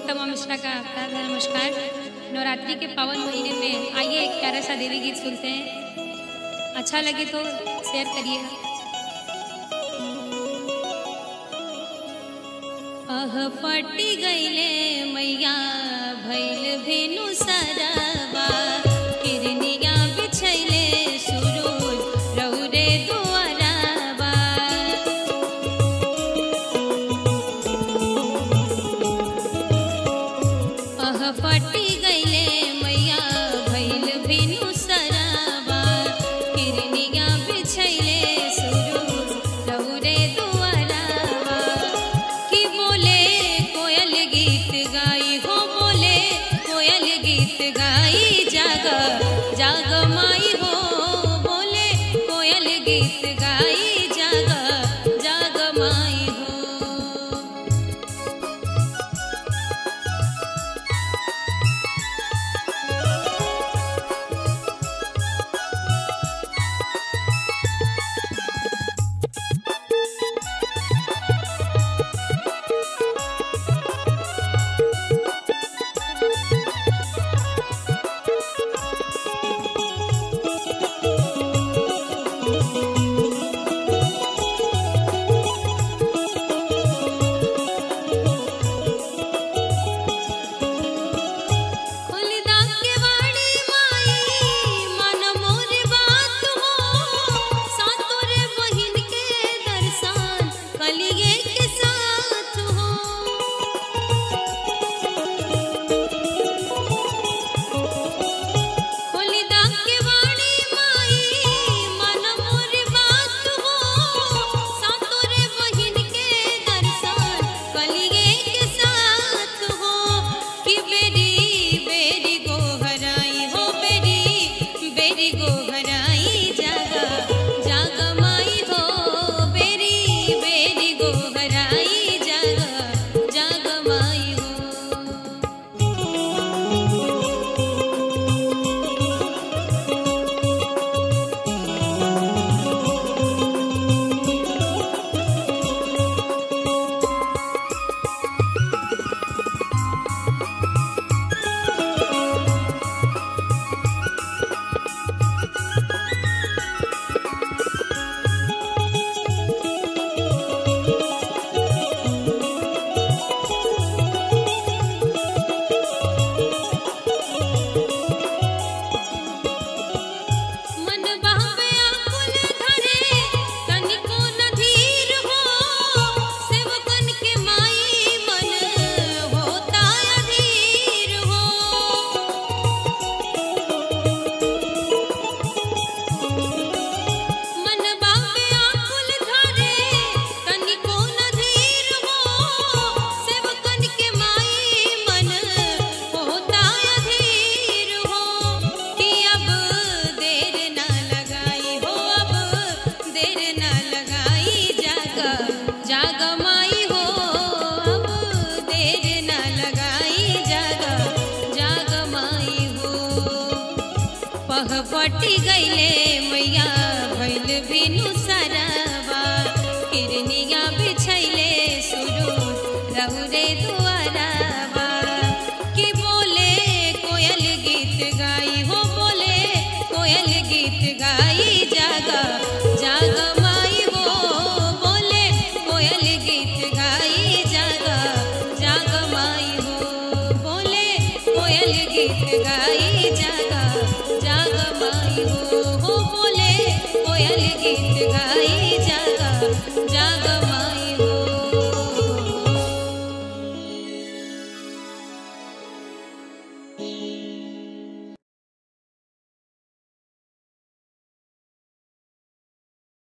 तमाम मिश्रा का प्यार भरा नमस्कार नवरात्रि के पावन महीने में आइए एक प्यारा सा देवी गीत सुनते हैं अच्छा लगे तो शेयर करिएगा अह फटी गईले मैया भैल भेनु सरबा किरनिया बिछैले सुरूज रौरे दुआरबा अह फटी गईले मैया भैल भेनु सरबा किरनिया बिछैले सुरूज रौरे दुआरबा की बोले कोयल गीत गाई हो बोले कोयल गीत गाई जाग जाग माई हो बोले कोयल गीत गाई जाग जाग माई हो खुलदा के वाणी माई मन मोर बात हो सातोर बहिन के दर्शन कलिए के साथ हो खुलदा के वाणी माई मन मोर बात हो सातोर बहिन के दर्शन कलिए के साथ हो कि बेरी बेरी गोहराई हो बेरी बेरी गोहराई जागा जागा माई हो बेरी बेरी गोहराई जागा जागा माई हो मन बहवे आकुल धरे तनिको न धीर हो सेवकन के माई मन होता अधीर हो मन बाबे आकुल धरे तनिको न धीर हो सेवकन के माई मन होता अधीर हो कि अब देर ना लगाई हो अब देर ना लगाई जागा जागा माई हो अब देर ना लगाई जागा जागा माई हो पह पटी गईले मैया भैल बिनु सरबा किरनिया बिछैले सुरू रहुरे दुआरबा कि बोले कोयल गीत गाई हो बोले कोयल गीत गाई जागा जागा माई हो बोले कोयल गीत गाई जागा जागा माई हो बोले कोयल गीत गाई जागा जागा माई हो हो बोले कोयल गीत गाई